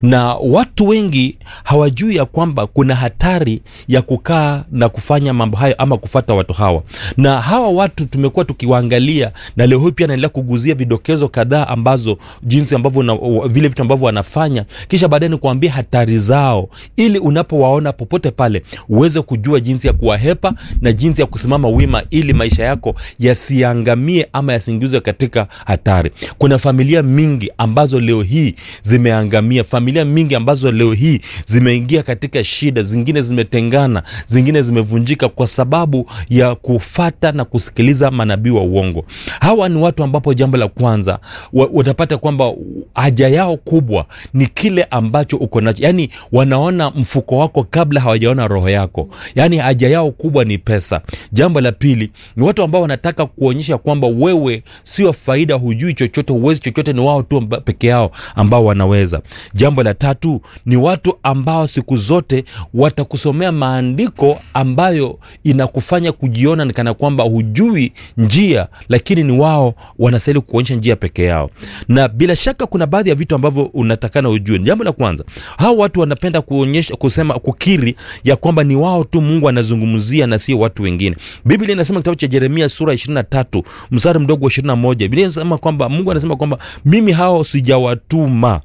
na watu wengi hawajui ya kwamba kuna hatari ya kukaa na kufanya mambo hayo ama kufata watu hawa na hawa watu tumekuwa tukiwaangalia na leo hii pia naendelea kuguzia vidokezo kadhaa ambazo jinsi ambavyo na, vile vitu ambavyo wanafanya kisha baadaye ni kuambia hatari zao ili unapowaona popote pale uweze kujua jinsi ya kuwahepa na jinsi ya kusimama wima ili maisha yako yasiangamie ama yasiingizwe katika hatari kuna familia mingi ambazo leo hii zimeangamia familia mingi ambazo leo hii zimeingia katika shida zingine zimetengana zingine zimevunjika kwa sababu ya kufata na kusikiliza manabii wa uongo hawa ni watu ambapo jambo la kwanza wa- watapata kwamba haja yao kubwa ni kile ambacho uko nacho yaani wanaona mfuko wako kabla hawajaona roho yako yaani haja yao kubwa ni pesa jambo la pili ni watu ambao wanataka kuonyesha kwamba wewe sio faida hujui chochote huwezi chochote ni wao tu amba- peke yao ambao wanaweza jambo la tatu ni watu ambao siku zote watakusomea maandiko ambayo inakufanya kujiona ni kana kwamba hujui njia lakini ni wao wanastahili kuonyesha njia peke yao na bila shaka kuna baadhi ya vitu ambavyo unatakana ujue jambo la kwanza hao watu wanapenda kuonyesha kusema kukiri ya kwamba ni wao tu mungu anazungumzia na sio watu wengine biblia inasema kitabu cha jeremia sura 23 mstari mdogo wa 21 biblia inasema kwamba mungu anasema kwamba mimi hao sijawatuma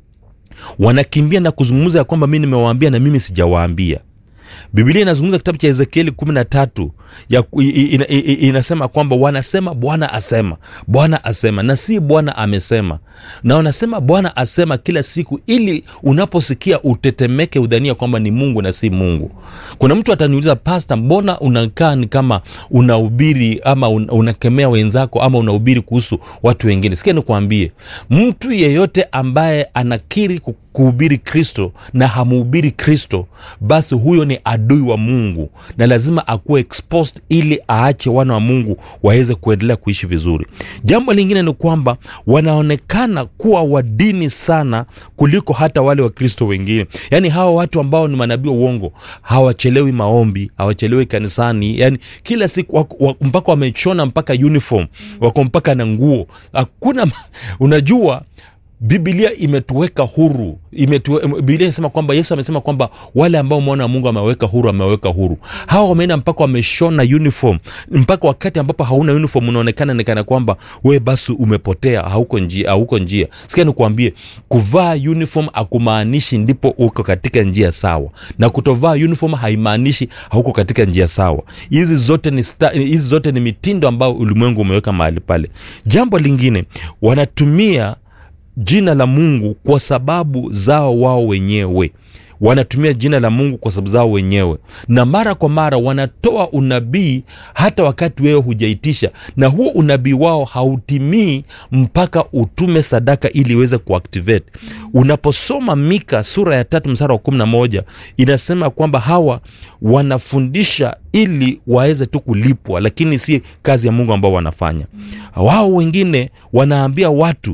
wanakimbia na kuzungumza ya kwamba mi nimewaambia na mimi sijawaambia biblia inazungumza kitabu cha ezekieli kumi na tatu ya, i- i- ina, i- i- inasema kwamba wanasema bwana asema bwana asema na si bwana amesema na wanasema bwana asema kila siku ili unaposikia utetemeke udhania kwamba ni mungu na si mungu kuna mtu ataniuliza pasta mbona unakaa ni kama unahubiri ama un, unakemea wenzako ama unahubiri kuhusu watu wengine sikia nikuambie mtu yeyote ambaye anakiri ku- kuhubiri kristo na hamuhubiri kristo basi huyo ni adui wa mungu na lazima akuwe exposed ili aache wana wa mungu waweze kuendelea kuishi vizuri jambo lingine ni kwamba wanaonekana kuwa wadini sana kuliko hata wale wakristo wengine yaani hawa watu ambao ni manabii wa uongo hawachelewi maombi hawachelewi kanisani yani kila siku wako- wako- mpaka wamechona mpaka uniform wako mpaka na nguo hakuna unajua biblia imetuweka huru imetuwe, biblia inasema kwamba yesu amesema kwamba wale ambao mwana wa mungu ameweka huru ameweka huru hawa wameenda mpaka wameshona uniform mpaka wakati ambapo hauna uniform unaonekana nikana kwamba we basi umepotea hauko njia hauko njia sikia nikuambie kuvaa uniform akumaanishi ndipo uko katika njia sawa na kutovaa uniform haimaanishi hauko katika njia sawa hizi zote ni sta, hizi zote ni mitindo ambayo ulimwengu umeweka mahali pale jambo lingine wanatumia jina la mungu kwa sababu zao wao wenyewe wanatumia jina la mungu kwa sababu zao wenyewe na mara kwa mara wanatoa unabii hata wakati wewe hujaitisha na huo unabii wao hautimii mpaka utume sadaka ili iweze kuactivate unaposoma mika sura ya tatu msara wa kumi na moja inasema kwamba hawa wanafundisha ili waweze tu kulipwa lakini si kazi ya mungu ambao wanafanya wao wengine wanaambia watu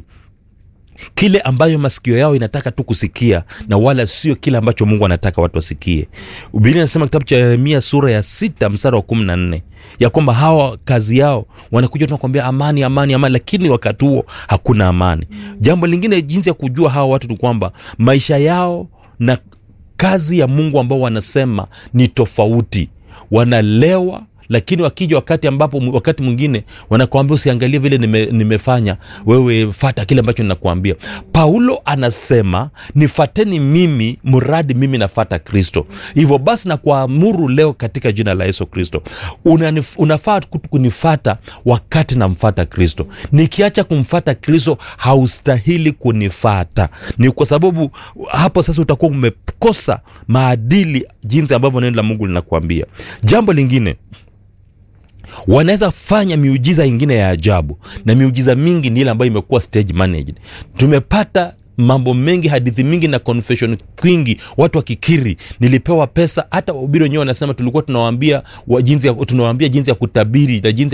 kile ambayo masikio yao inataka tu kusikia na wala sio kile ambacho mungu anataka watu wasikie biblia inasema kitabu cha yeremia sura ya sita msara wa kumi na nne ya kwamba hawa kazi yao wanakuja tunakwambia amani amani amani lakini wakati huo hakuna amani jambo lingine jinsi ya kujua hawa watu ni kwamba maisha yao na kazi ya mungu ambao wanasema ni tofauti wanalewa lakini wakija wakati ambapo wakati mwingine wanakuambia usiangalie vile nime, nimefanya wewe fata kile ambacho ninakuambia paulo anasema nifateni mimi mradi mimi nafata kristo hivyo basi na kuamuru leo katika jina la yesu kristo Unanif- unafaa ku- kunifata wakati namfata kristo nikiacha kumfata kristo haustahili kunifata ni kwa sababu hapo sasa utakuwa umekosa maadili jinsi ambavyo neno la mungu linakuambia jambo lingine wanaweza fanya miujiza ingine ya ajabu na miujiza mingi ni ile ambayo imekuwa stage managed tumepata mambo mengi hadithi mingi na confession kwingi watu wakikiri nilipewa pesa hata wahubiri wenyewe wanasema tulikuwa tunawaambia wa jinsi ya, tunawaambia jinsi ya kutabiri na jinsi